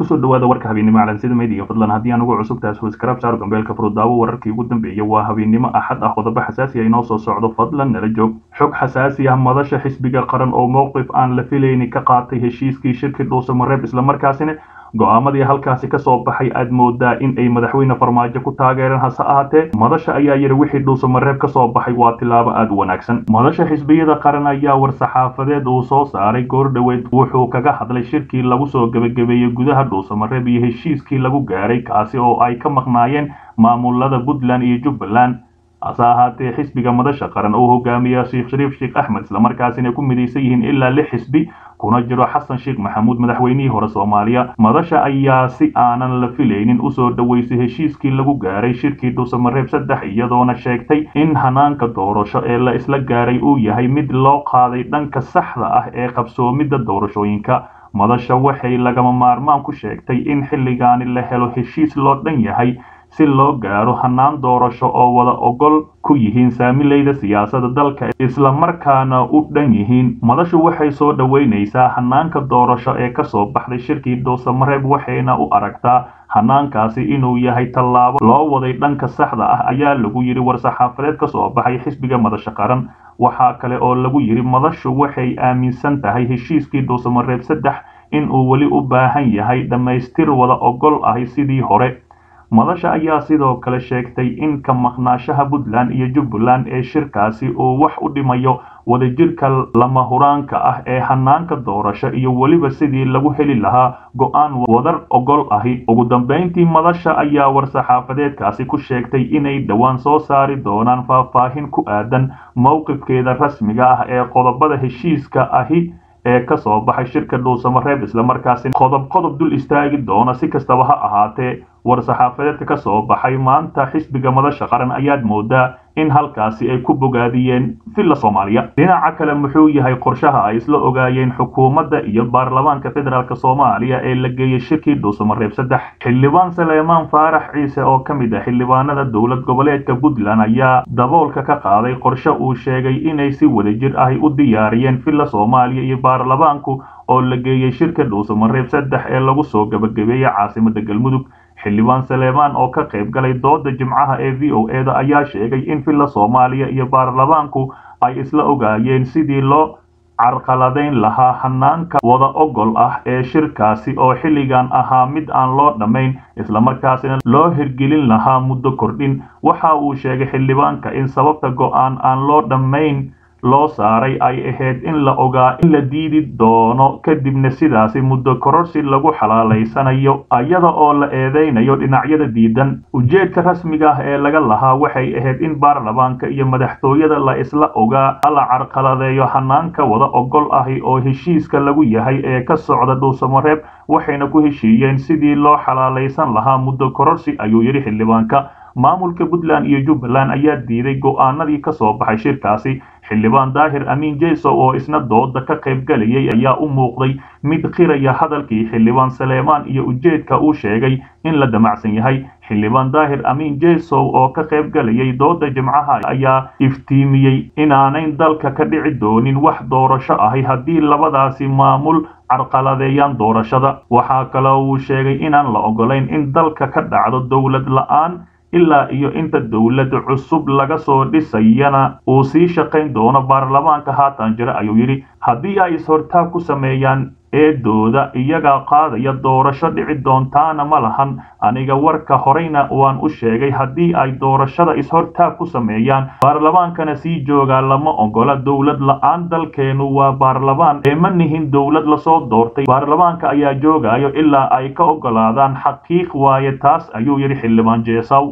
kusoo dhawaada warka habeennimo calansida meediga fadlan haddii aan ugu cusub tahay subscribe saar gambeelka furudaawo wararkii ugu dambeeyay waa habeennimo axad ah qodobo xasaasi ah inoo soo socdo fadlan nala joog xog xasaasi ah madasha xisbiga qaran oo mowqif aan la filayni ka qaatay heshiiskii shirki dhuusamareeb islamarkaasina go-aamadii halkaasi ka soo baxay aad moodaa in ay madaxweyne farmaajo ku taageereen hase ahaatee madasha ayaa yidhi wixii dhuusamareeb ka soo baxay waa tilaabo aad u wanaagsan madasha xisbiyada qaran ayaa war-saxaafadeed uu soo saaray goordhoweyd wuxuu kaga hadlay shirkii lagu soo gebagabeeyey gudaha dhuusamareeb iyo heshiiskii lagu gaaray kaasi oo ay ka maqnaayeen maamulada puntland iyo jubbaland hase ahaatee xisbiga madasha qaran oo hogaamiya sheekh shariif sheekh axmed islamarkaasina ku midaysan yihiin ilaa lix xisbi kuna jiro xasan sheekh maxamuud madaxweynihii hore soomaaliya madasha ayaa si aanan la filaynin usoo dhaweysay heshiiskii lagu gaaray shirkii dhuusamareeb saddex iyadoona sheegtay in hanaanka doorasho ee la isla gaaray uu yahay mid loo qaaday dhanka saxda ah ee qabsoomidda doorashooyinka madasha waxay lagama maarmaan ku sheegtay in xilligaani la helo heshiis loo dhan yahay si loo gaaro hanaan doorasho oo wada ogol ku yihiin saamileyda siyaasadda dalka islamarkaana u dhan yihiin madashu waxay soo dhoweynaysaa hanaanka doorasho ee kasoo baxday shirkii dhuusamareeb waxayna u aragtaa hanaankaasi inuu yahay tallaabo loo waday dhanka saxda ah ayaa lagu yidhi war-saxaafadeed ka soo baxay xisbiga madasha qaran waxaa kale oo lagu yidhi madashu waxay aaminsan tahay heshiiskii dhuusamareeb saddex in uu weli u baahan yahay dhammaystir wada ogol ahi sidii hore madasha ayaa sidoo kale sheegtay in ka maqnaashaha puntland iyo jubbaland ee shirkaasi uu wax u dhimayo wadajirka lama huraanka ah ee hanaanka doorasho iyo weliba sidii lagu heli lahaa go-aan wadar ogol ahi ugu dambeyntii madasha ayaa war-saxaafadeedkaasi ku sheegtay inay dhowaan soo saari doonaan faahfaahin ku aadan mowqifkeeda rasmiga ah ee qodobada heshiiska ahi ee ka soo baxay shirka dhuusamareeb islamarkaasi qodob qodob dul istaagi doona si kastaba ha ahaatee war-saxaafadeedka ka soo baxay maanta xisbiga madasha qaran ayaad moodaa in halkaasi ay ku bogaadiyeen villa soomaaliya dhinaca kale muxuu yahay qorshaha ay isla ogaayeen xukuumadda iyo baarlamaanka federaalk soomaaliya ee la geeyey shirkii dhuusamareeb saddex xildhibaan saleemaan faarax ciise oo ka mid ah xildhibaanada dowlad goboleedka puntland ayaa daboolka ka qaaday qorshe uu sheegay inay si wadajir ahi u diyaariyeen villa soomaaliya iyo baarlamaanku oo la geeyey shirka dhuusamareeb saddex ee lagu soo gebagabeeyey caasimadda galmudug xildhibaan saleemaan oo ka qayb galay dooda jimcaha ee v o eda ayaa sheegay in villa soomaaliya iyo baarlamaanku ay isla ogaayeen sidii loo carqaladayn lahaa hanaanka wada ogol ah ee shirkaasi oo xilligan ahaa mid aan loo dhammayn islamarkaasina loo hirgelin lahaa muddo kordhin waxa uu sheegay xildhibaanka in sababta go-aan aan loo dhammayn loo saaray ay ahayd in la ogaa in la diidi doono kadibna sidaasi muddo kororsi lagu xalaalaysanayo iyada oo la eedeynayo dhinacyada diidan ujeedka rasmiga ah ee laga lahaa waxay ahayd in baarlamaanka iyo madaxtooyada la isla ogaa la carqaladeeyo hanaanka wada ogol ahi oo heshiiska lagu yahay ee ka socda dhuusamareeb waxayna ku heshiiyeen sidii loo xalaalaysan lahaa muddo kororsi ayuu yidhi xildhibaanka maamulka puntland iyo jubbaland ayaa diiday go-aanadii ka soo baxay shirkaasi xildhibaan daahir amiin jeyso oo isna dooda ka qayb galayay ayaa u muuqday mid qiraya hadalkii xildhibaan saleemaan iyo ujeedka uu sheegay in la damacsan yahay xildhibaan daahir amiin jeysow oo ka qayb galayay dooda jimcaha ayaa iftiimiyey inaanayn dalka ka dhici doonin wax doorasho ahi haddii labadaasi maamul carqaladeeyaan doorashada waxaa kaloo uu sheegay inaan la ogolayn in dalka ka dhacdo dowlad la-aan ilaa iyo inta dowlad cusub laga soo dhisayana uu sii shaqayn doono baarlamaanka haatan jira ayuu yidhi haddii ay is-hortaag ku sameeyaan eedooda iyagaa qaadaya doorasho dhici doontaana ma lahan aniga warka horeyna waan u sheegay haddii ay doorashada is-hortaag ku sameeyaan baarlamaankana sii joogaa lama ogola dowlad la-aan dalkeenu waa baarlamaan ee ma nihin dowlad lasoo doortay baarlamaanka ayaa joogayo ilaa ay ka ogolaadaan xaqiiq waaye taas ayuu yidhi xildhibaan jeesaw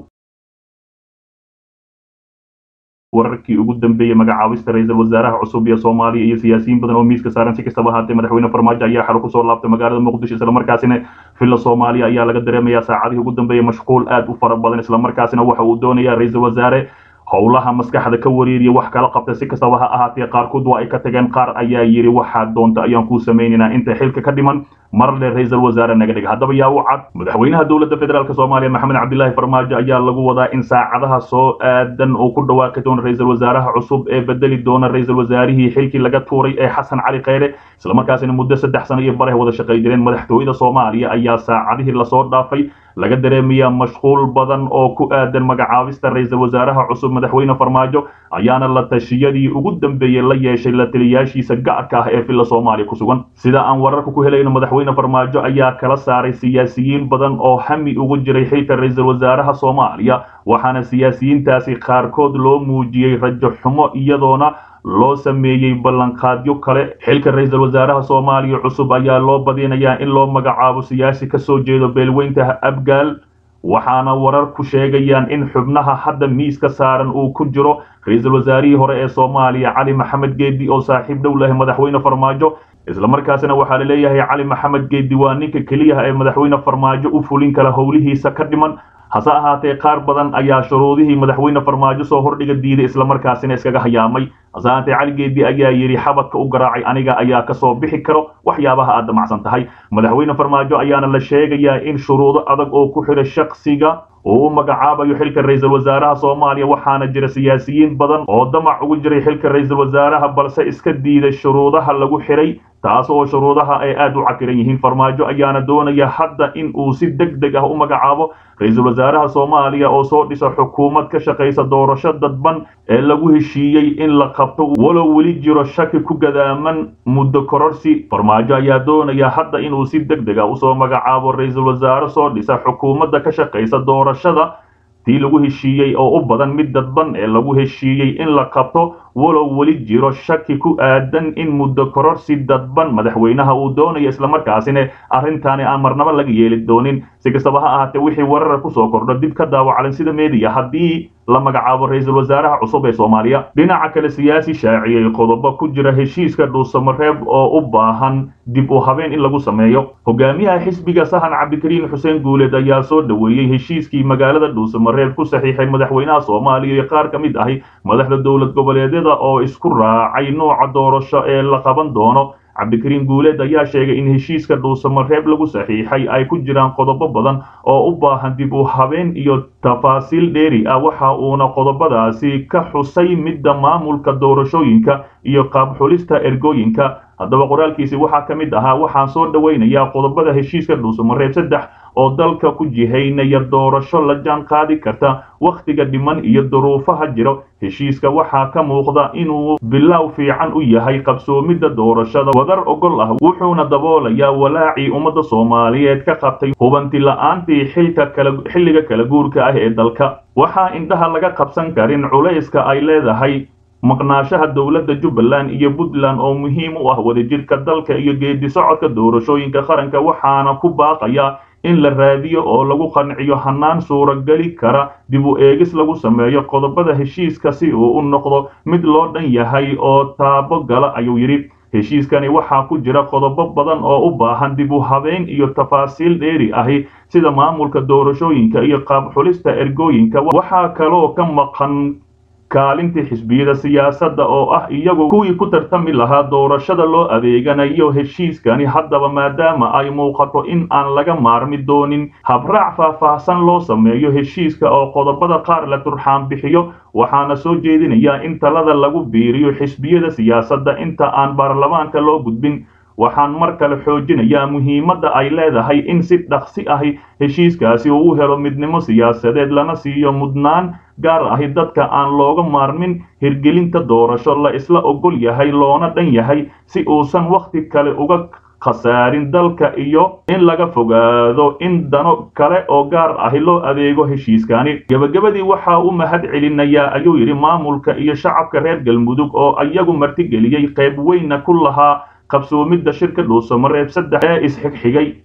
wararkii ugu dambeeyey magacaabista ra-iisul wasaaraha cusub ee soomaaliya iyo siyaasiyiin badan oo miiska saaran si kastaba ahaatee madaxweyne farmaajo ayaa xalo kusoo laabtay magaalada muqdisho islamarkaasina villa soomaaliya ayaa laga dareemayaa saacadihii ugu dambeeyey mashquul aad u fara badan islamarkaasina waxa uu doonayaa ra-iisul wasaare howlaha maskaxda ka wareeriya wax kala qabta si kastaba ha ahaatee qaarkood waa ay ka tageen qaar ayaa yidhi waxaad doonta ayaan kuu samaynaynaa inta xilka ka dhiman marle ra-iisul wasaare naga dhig haddaba yaa u cad madaxweynaha dowladda federaalk soomaaliya maxamed cabdilaahi farmaajo ayaa lagu wadaa in saacadaha soo aadan uu ku dhawaaqi doono ra-iisul wasaaraha cusub ee bedeli doona ra-iisul wasaarihii xilkii laga tuuray ee xasan cali kheyre islamarkaasina muddo saddex sano iyo bareh wada shaqay jireen madaxtooyada soomaaliya ayaa saacadihii lasoo dhaafay laga dareemayaa mashquul badan oo ku aadan magacaabista ra-iisul wasaaraha cusub madaxweyne farmaajo ayaana la tashiyadii ugu dambeeyey la yeeshay la taliyaashiisa gaarka ah ee villa soomaaliya ku sugan sida aan wararka ku helayno madaxweyne farmaajo ayaa kala saaray siyaasiyiin badan oo hami ugu jiray xilka ra-iisul wasaaraha soomaaliya waxaana siyaasiyiintaasi qaarkood loo muujiyey rajo xumo iyadoona loo sameeyey ballanqaadyo kale xilka ra-iisul wasaaraha soomaaliya cusub ayaa loo badinayaa in loo magacaabo siyaasi ka soo jeedo beelweynta abgaal waxaana warar ku sheegayaan in xubnaha hadda miiska saaran uu ku jiro ra-iisul wasaarihii hore ee soomaaliya cali maxamed geedi oo saaxiib dhow leh madaxweyne farmaajo islamarkaasina waxaa la leeyahay cali maxamed geedi waa ninka keliyaha ee madaxweyne farmaajo u fulin kala howlihiisa ka dhiman hase ahaatee qaar badan ayaa shuruudihii madaxweyne farmaajo soo hordhiga diiday islamarkaasina iskaga hayaamay hase ahaatee cali geedi ayaa yidhi xabadka u garaacay aniga ayaa kasoo bixi karo waxyaabaha aad damacsan tahay madaxweyne farmaajo ayaana la sheegayaa in shuruudo adag oo ku xidha shaksiga uu u magacaabayo xilka ra-iisul wasaaraha soomaaliya waxaana jira siyaasiyiin badan oo damac ugu jiray xilka ra-iisul wasaaraha balse iska diiday shuruudaha lagu xidhay taas oo shuruudaha ay aad u cakiran yihiin farmaajo ayaana doonaya hadda in uu si deg deg ah u magacaabo ra-iisul wasaaraha soomaaliya oo soo dhisa xukuumad ka shaqaysa doorasho dadban ee lagu heshiiyey in la qabto walow weli jiro shaki ku gadaaman muddo kororsi farmaajo ayaa doonaya hadda inuu si deg deg ah usoo magacaabo ra-iisul wasaare soo dhisa xukuumadda ka shaqaysa doorashada tii lagu heshiiyey oo u badan mid dadban ee lagu heshiiyey in la qabto walow weli jiro shaki ku aadan in muddo kororsi dadban madaxweynaha uu doonayo islamarkaasina arrintaani aan marnaba laga yeeli doonin si kastaba ha ahaatee wixii warara kusoo kordho dib ka daawacalan sida meediya haddii la magacaabo ra-iisul wasaaraha cusub ee soomaaliya dhinaca kale siyaasi shaaciyey qodobo ku jira heshiiska dhuusamareeb oo u baahan dib u habeen in lagu sameeyo hogaamiyaha xisbiga sahan cabdikariin xuseen guuleed ayaa soo dhoweeyey heshiiskii magaalada dhuusamareeb ku saxiixay madaxweynaha soomaaliya iyo qaar ka mid ahi madaxda dowlad goboleedyada oo isku raacay nooca doorasho ee la qaban doono cabdikariin guuleed ayaa sheegay in heshiiska dhuusamareeb lagu saxiixay ay ku jiraan qodobo badan oo u baahan dib u habeen iyo tafaasiil dheeri ah waxa uuna qodobadaasi ka xusay midda maamulka doorashooyinka iyo qaabxulista ergooyinka haddaba qoraalkiisi waxaa ka mid ahaa waxaan soo dhowaynayaa qodobada heshiiska dhuusamareeb saddex oo dalka ku jihaynaya doorasho la jaan qaadi karta wakhtiga dhiman iyo duruufaha jiro heshiiska waxaa ka muuqda inuu bilow fiican u yahay qabsoomidda doorashada wadar ogol ah wuxuuna daboolayaa walaacii ummadda soomaaliyeed ka qabtay hubanti la-aantii xilka kala xilliga kala guurka ah ee dalka waxaa indhaha laga qabsan karin culayska ay leedahay maqnaashaha dowladda jubbaland iyo puntland oo muhiim u ah wadajirka dalka iyo geedi socodka doorashooyinka qaranka waxaana ku baaqaya in la raadiyo oo lagu qanciyo hannaan suurageli kara dib u eegis lagu sameeyo qodobada heshiiska si uu u noqdo mid loo dhan yahay oo taabo gala ayuu yidhi heshiiskani waxaa ku jira qodobo badan oo u baahan dib u habeyn iyo tafaasiil dheeri ahi sida maamulka doorashooyinka iyo qaab xulista ergooyinka waxaa kaloo ka maqan kaalintii xisbiyada siyaasadda oo ah iyagu kuwii ku tartami lahaa doorashada loo adeeganayo heshiiskani haddaba maadaama ay muuqato in aan laga maarmi doonin habraac faahfaahsan loo sameeyo heshiiska oo qodobada qaar la turxaan bixiyo waxaana soo jeedinayaa in talada lagu biiriyo xisbiyada siyaasadda inta aan baarlamaanka loo gudbin waxaan mar kale xoojinayaa muhiimadda ay leedahay in si dhaqsi ahi heshiiskaasi uu u helo midnimo siyaasadeed lana siiyo mudnaan gaar ahi dadka aan looga maarmin hirgelinta doorasho la isla ogol yahay loona dhan yahay si uusan wakhti kale uga khasaarin dalka iyo in laga fogaado in dano kale oo gaar ahi loo adeego heshiiskani gebagabadii waxaa u mahad celinayaa ayuu yidhi maamulka iyo shacabka reer galmudug oo iyagu martigeliyey qayb weynna ku lahaa qabsoomidda shirka dhuusamareeb saddex ee isxigxigay